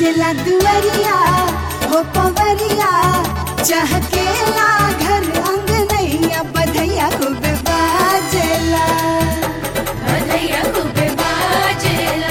पूजला दुअरिया हो पवरिया चहकेला घर अंगनैया बधैया खूब बाजेला बधैया खूब बाजेला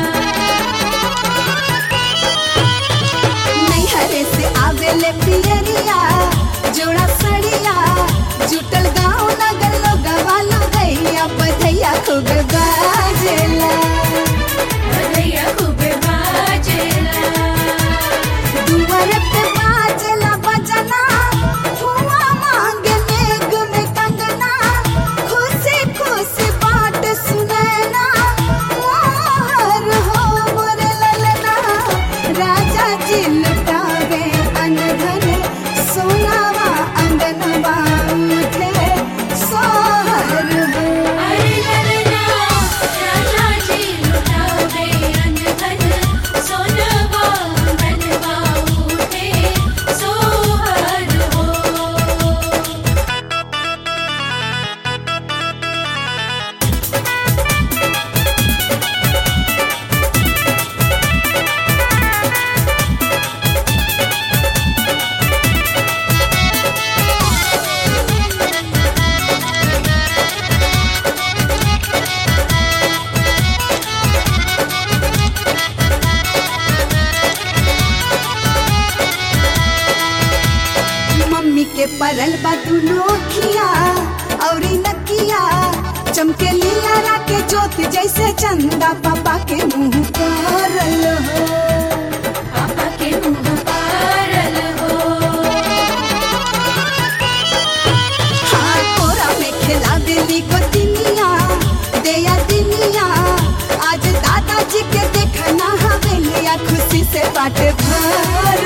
नैहरे से आवेले पियरिया जोड़ा सड़िया जुटल गाँव नगर लोगवा गैया बधैया खूब बाजेला बधैया खूब बाजेला दुआर पे बाजेला बजना हुआ मांगे मेघ में कंगना खुशी खुशी बात सुनैना मोहर हो मोरे ललना राजा जी लुटावे अनधन सोनावा अंगनवा उठे सोहर हो अरे ललना राजा जी लुटावे अनधन सोनवा धनवा उठे सोहर हो मम्मी के परल बा दुनो खिया औरी नकिया चमके लीला के जोत जैसे चंदा पापा के मुंह करल हो पापा के मुँह पारल हो हाँ कोरा में खिला देली को दिनिया देया दिनिया आज दादाजी के देखना हवेलिया खुशी से बाट भर